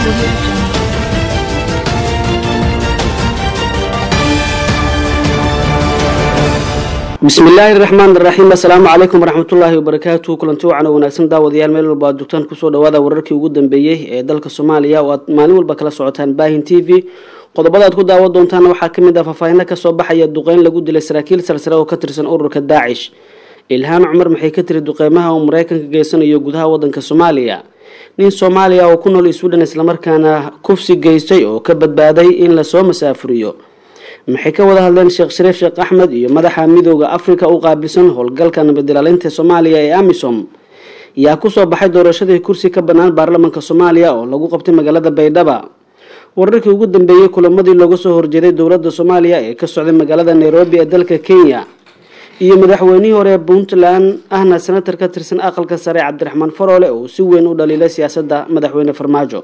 bismillaahi raxmaan raxiim assalaamu calaykum waraxmatullaahi wabarakaatu kulanti wacan oo wanaagsan daawadayaal meel walba aad joogtaan kusoo dhawaada wararkii ugu dambeeyey ee dalka soomaaliya oo aad maalin walba kala socotaan baahin t v qodobada aad ku daawan doontaana waxaa kamid ah faahfaahinno kasoo baxaya duqeyn lagu dilay saraakiil salsare oo ka tirsan ururka daacish ilhaan cumar maxay ka tiri duqeymaha uu mareykanka geysanayo gudaha wadanka soomaaliya nin soomaaliya oo ku nool sweden islamarkaana kufsi geystay oo ka badbaaday in lasoo masaafuriyo maxay ka wada hadleen sheekh shariif sheekh axmed iyo madaxa midooda africa u qaabilsan howlgalka nabadilaalinta soomaaliya ee amisom yaa kusoo baxay doorashadii kursi ka bannaan baarlamanka soomaaliya oo lagu qabtay magaalada baydhaba wararkii ugu dambeeyey kulamadii looga soo horjeeday dowladda soomaaliya ee ka socday magaalada nairobi ee dalka kenya iyo madaxweynihii hore ee puntland ahna senatar ka tirsan aqalka sare cabdiraxmaan faroole oo si weyn u dhaliilay siyaasadda madaxweyne farmaajo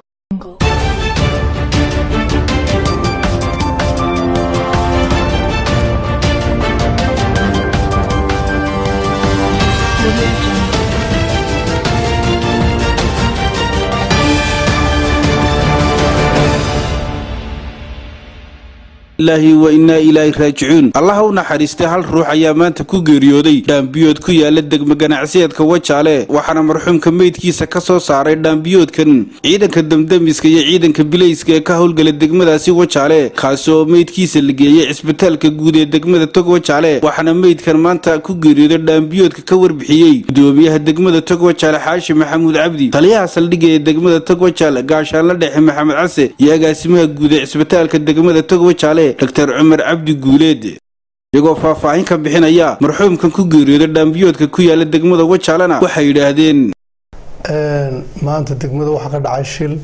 ilaahi wa innaa ilaahi raajicuun allaha u naxariistay hal ruux ayaa maanta ku geeriyooday dhaambiyood ku yaala degmo ganacsiyeedka wajaale waxaana marxuumka meydkiisa ka soo saaray dhaambiyoodkan ciidanka damdamiska iyo ciidanka bilayska ee ka howlgala degmadaasi wajaale kaasi oo meydkiisa la geeyey cisbitaalka guud ee degmada tog wajaale waxaana meydkan maanta ku geeriyooday dhaambiyoodka ka warbixiyey gudoomiyaha degmada tog wajaale xaashi maxamuud cabdi taliyaha saldhigga ee degmada tog wajaale gaashaanla dhexe maxamed case iyo agaasimaha guud ee cisbitaalka degmada tog wajaale dr cumar cabdi guuleed iyagoo faahfaahin ka bixinaya marxuumkan ku geeriyooda dhaambiyoodka ku yaala degmada wajaalena waxay yidhaahdeen maanta degmada waxaa ka dhacay shil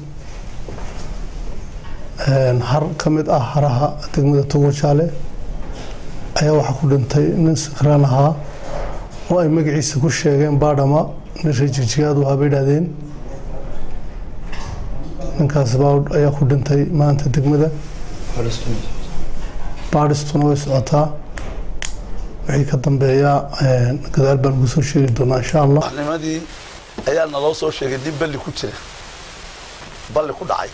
har ka mid ah haraha degmada togwajaale ayaa waxaa ku dhintay nin sakraan ahaa oo ay magaciisa ku sheegeen baadhama nin reejigjigaad wahaa bay idhahdeen ninkaas baawd ayaa ku dhintay maanta degmada baadhistuna way socotaa wixii ka dambeeyaa gadaal baan ugu soo sheegi doonaa insha allah nimadii ayaa naloo soo sheegay nin balli ku jira balli ku dhacay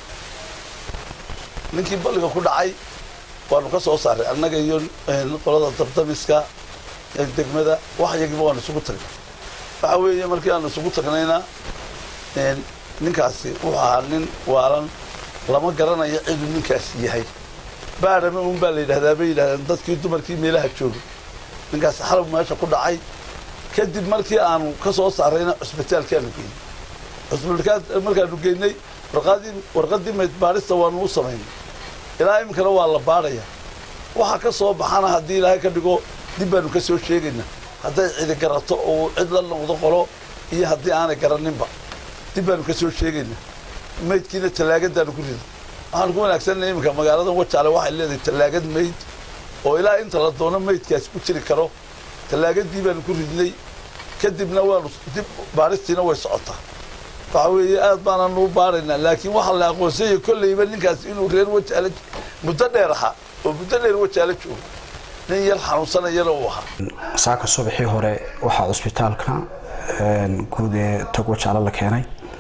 ninkii balliga ku dhacay waanu ka soo saaray annaga iyo qolada dabdamiska degmada wax yagiiba waanu isugu tagnay waxa weeye markii aanu isugu tagnayna ninkaasi wuxuu ahaa nin waalan lama garanayo ciduu ninkaasi yahay baadhame un baa la yidhahdaa bay yidhahdeen dadkii dumarkii meelaha joogay ninkaas xalab meesha ku dhacay kadib markii aanu ka soo saarayna cusbitaalkaanu geynay cusbitaalka markaanu geynay warqadii warqadii mayd baadhista waanu u samaynay ilaa iminkana waa la baadhaya waxa ka soo baxana haddii ilaahay ka dhigo dib baanu ka soo sheegaynaa hadday cidi garato oo cid la noqdo qolo iyo haddii aanay garaninba dib baanu ka soo sheegaynaa maydkiina tallaagadaanu ku riday waxaan ku wanaagsanay iminka magaalada wajaale waxay leedahay tallaagad mayd oo ilaa inta la doono maydkaasi ku jiri karo tallaagadii baanu ku ridnay kadibna waanu dib baadhistiina way socotaa waxa weeye aad baananu u baaraynaa laakiin waxaa la aqoonsanyay kolleyba ninkaas inuu reer wajaale muddo dheer ahaa oo muddo dheer wajaale joogo nin yar xanuunsanayana uu ahaa saaka subaxii hore waxaa cusbitaalka guud ee tog wajaale la keenay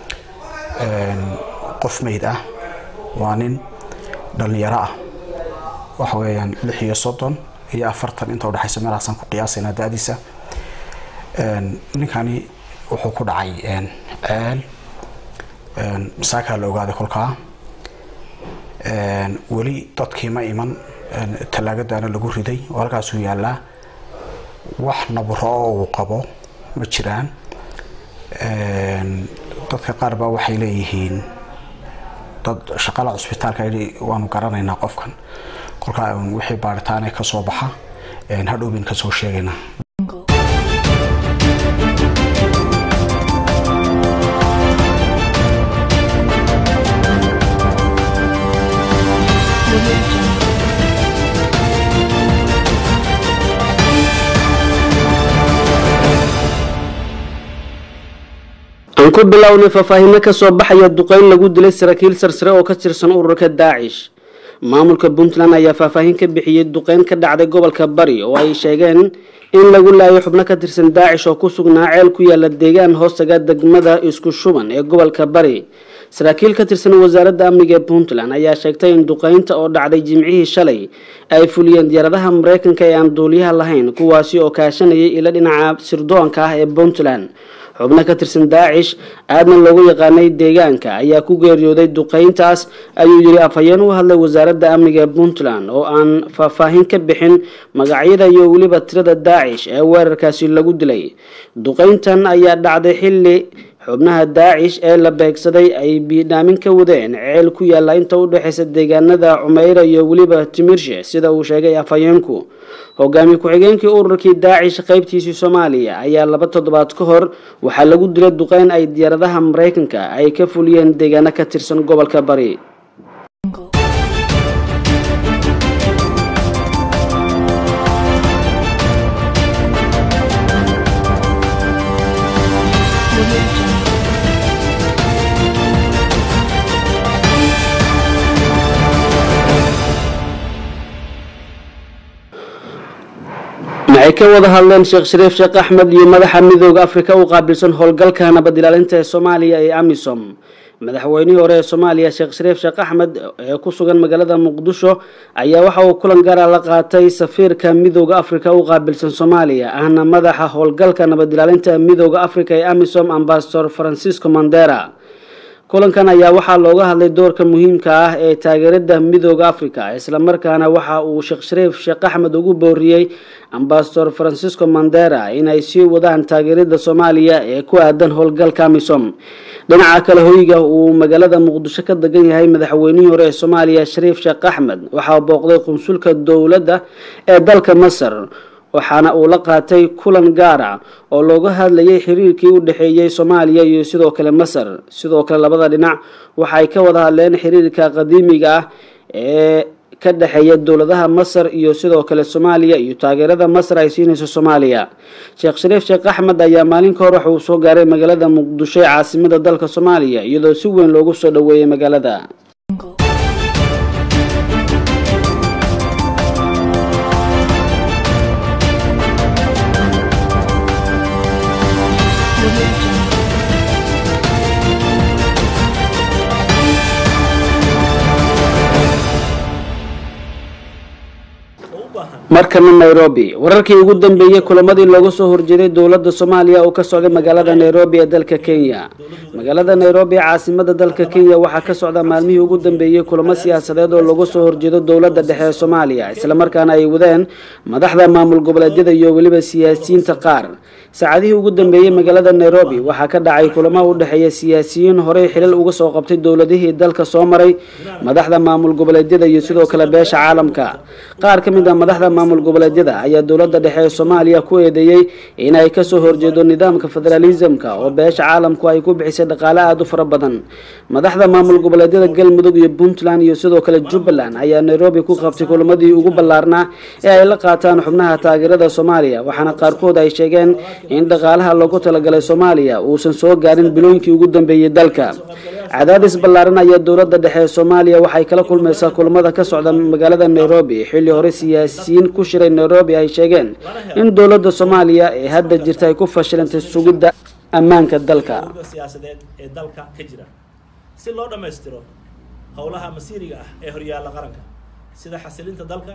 qof mayd ah waa nin dhallinyaro ah waxa weeyaan lix iyo soddon iyo afartan inta udhexaysa meelahaasaan ku qiyaasaynaa da-diisa ninkani wuxuu ku dhacay ceel masaakaa la ogaaday kolkaa weli dadkii ma iman tallaagadaana lagu riday oo halkaasuu yaallaa wax naburo oo uu qabo ma jiraan dadka qaar baa waxay leeyihiin dad shaqala cusbitaalka waanu garanaynaa qofkan kolkaa wixii baaritaane ka soo baxa hadhow bayn kasoo sheegaynaa aan ku bilownay faahfaahinno kasoo baxaya duqeyn lagu dilay saraakiil sarsare oo ka tirsan ururka daacish maamulka puntland ayaa faahfaahin ka bixiyey duqeyn ka dhacday gobolka bari oo ay sheegeen in lagu laayo xubno ka tirsan daacish oo ku sugnaa ceel ku yaala deegaan hoostaga degmada isku shuban ee gobolka bari saraakiil ka tirsan wasaaradda amniga ee puntland ayaa sheegtay in duqeynta oo dhacday jimcihii shalay ay fuliyeen diyaaradaha mareykanka ee aan duuliyaha lahayn kuwaasi oo kaashanayay ilo dhinaca sirdoonka ah ee puntland xubno ka tirsan daacish aadna loogu yaqaanay deegaanka ayaa ku geeriyooday duqeyntaas ayuu yiri afhayeen u hadlay wasaaradda amniga ee puntland oo aan faahfaahin ka bixin magacyada iyo weliba tirada daacish ee weerarkaasi lagu dilay duqeyntan ayaa dhacday xilli xubnaha daacish ee la beegsaday ay biidhaamin ka wadeen ceel ku yaalla inta u dhexeysa deegaanada cumeyra iyo weliba timirshe sida uu sheegay afhayeenku hogaamiye ku-xigeenkii ururkii daacish qeybtiisii soomaaliya ayaa laba toddobaad ka hor waxaa lagu dilay duqeyn ay diyaaradaha mareykanka ay ka fuliyeen deegaano ka tirsan gobolka bari maxay ka wada hadleen sheekh shariif sheekh axmed iyo madaxa midooda afrika u qaabilsan howlgalka nabad ilaalinta ee soomaaliya ee amisom madaxweynihii hore ee soomaaliya sheekh shariif sheekh axmed ee ku sugan magaalada muqdisho ayaa waxa uu kulan gaara la qaatay safiirka midooda afrika u qaabilsan soomaaliya ahna madaxa howlgalka nabad ilaalinta midooda afrika ee amisom ambasador francisco mandera kulankan ayaa waxaa looga hadlay doorka muhiimka ah ee taageerada midooda africa islamarkaana waxa uu sheekh shariif sheekh axmed ugu booriyey ambasador francisco mandera inay sii wadaan taageerada soomaaliya ee ku aadan howlgalka amisom dhinaca kale hoyga uu magaalada muqdisho ka degan yahay madaxweynihii hore ee soomaaliya shariif sheekh axmed waxaa booqday qunsulka dowladda ee dalka masar waxaana uu la qaatay kulan gaara oo looga hadlayay xiriirkii u dhexeeyey soomaaliya iyo sidoo kale masar sidoo kale labada dhinac waxay ka wada hadleen xiriirka qadiimiga ah ee ka dhexeeya dowladaha masar iyo sidoo kale soomaaliya iyo taageerada masar ay siinayso soomaaliya sheekh shariif sheekh axmed ayaa maalin ka hor waxa uu soo gaaray magaalada muqdisho ee caasimada dalka soomaaliya iyadoo si weyn loogu soo dhoweeyey magaalada markana nairobi wararkii ugu dambeeyey kulamadii looga soo horjeeday dowladda soomaaliya oo ka socday magaalada nairobi ee dalka kenya magaalada nairobi ee caasimada dalka kenya waxaa ka socda maalmihii ugu dambeeyey kulamo siyaasadeed oo looga soo horjeedo dowladda dhexe ee soomaaliya islamarkaana ay wadeen madaxda maamul goboleedyada iyo weliba siyaasiyiinta qaar saacadihii ugu dambeeyey magaalada nairobi waxaa ka dhacay kulamo u dhexeeya siyaasiyiin horey xilal uga soo qabtay dowladihii dalka soo maray madaxda maamul goboleedyada iyo sidoo kale beesha caalamka qaar ka mid a madaxda maamul goboleedyada ayaa dowladda dhexe ee soomaaliya ku eedeeyey inay kasoo horjeedo nidaamka federalismka oo beesha caalamku ay ku bixisay dhaqaale aada u fara badan madaxda maamul goboleedyada galmudug iyo puntland iyo sidoo kale jubbaland ayaa nairobi ku qabtay kulamadii ugu ballaarnaa ee ay la qaataan xubnaha taageerada soomaaliya waxaana qaarkood ay sheegeen in dhaqaalaha loogu talagalay soomaaliya uusan soo gaarin bilooyinkii ugu dambeeyey dalka cadaadis ballaaran ayaa dowladda dhexe ee soomaaliya waxay kala kulmaysaa kulamada ka socda magaalada nairobi xilli hore siyaasiyiin ku shiray nairobi ay sheegeen in dowladda soomaaliya ee hadda jirta ay ku fashilantay sugidda ammaanka dalka siyaasadeed ee dalka ka jira si loo dhammaystiro howlaha masiiriga ah ee horyaalla qaranka sida xasilinta dalka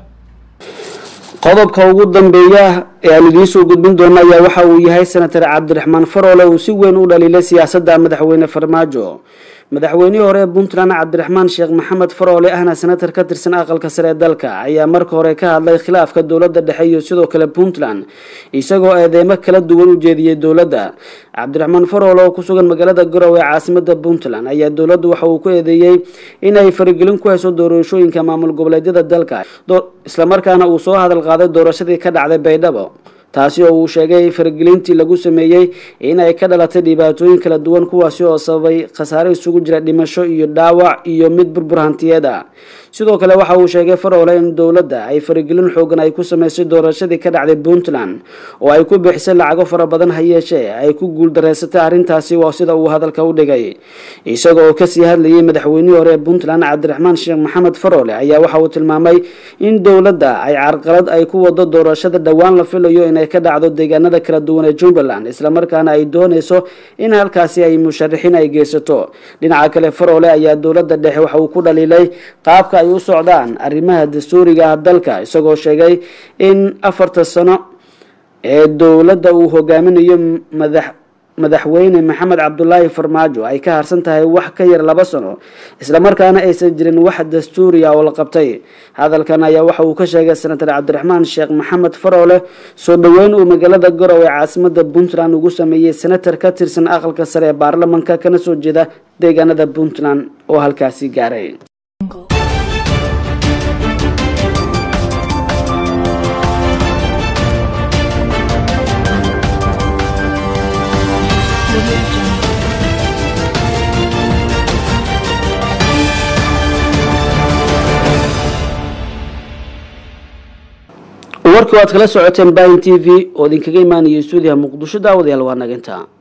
qodobka ugu dambeeya ee aan idiinsoo gudbin doono ayaa waxa uu yahay senatar cabdiraxmaan faroole uu si weyn u dhaliilay siyaasadda madaxweyne farmaajo madaxweynihii hore ee puntland cabdiraxmaan sheekh maxamed faroole ahna senatar ka tirsan aqalka sare ee dalka ayaa marka hore ka hadlay khilaafka dowladda dhexe iyo sidoo kale puntland isagoo eedeymo kala duwan u jeediyey dowladda cabdiraxmaan faroole oo ku sugan magaalada garowe ee caasimada puntland ayaa dowladdu waxa uu ku eedeeyey inay faragelin ku hayso doorashooyinka maamul goboleedyada dalka islamarkaana uu soo hadal qaaday doorashadii ka dhacday baydhabo taasi oo uu sheegay faragelintii lagu sameeyey in ay ka dhalatay dhibaatooyin kala duwan kuwaasi oo sababay khasaare isugu jira dhimasho iyo dhaawac iyo mid burbur hantiyeed ah sidoo kale waxa uu sheegay faroole in dowladda ay faragelin xoogan ay ku sameysay doorashadii ka dhacday puntland oo ay ku bixisay lacago fara badan ha yeeshee ay ku guuldareysatay arrintaasi waa sida uu hadalka u dhigay isaga oo kasii hadlayay madaxweynihii hore ee puntland cabdiraxmaan sheekh maxamed faroole ayaa waxa uu tilmaamay in dowladda ay carqalad ay ku wado doorashada dhowaan la filayo inay inay ka dhacdo deegaanada kala duwan ee jubbaland islamarkaana ay dooneyso in halkaasi ay musharaxiin ay geysato dhinaca kale faroole ayaa dowladda dhexe waxa uu ku dhaliilay qaabka ay u socdaan arrimaha dastuuriga ah dalka isagoo sheegay in afarta sano ee dowladda uu hogaaminayo madax madaxweyne maxamed cabdulaahi farmaajo ay ka harsan tahay wax ka yar laba sano islamarkaana aysan jirin wax dastuuri ah oo la qabtay hadalkan ayaa waxa uu ka sheegay senator cabdiraxmaan sheekh maxamed faroole soo dhoweyn uu magaalada garow ee caasimada puntland ugu sameeyey senator ka tirsan aqalka sare ee baarlamanka kana soo jeeda deegaanada puntland oo halkaasi gaaray warkii waad kala socoteen bahin t v oo idinkaga imaanaya stuudiyaha muqdisho daawadayaal waa naginta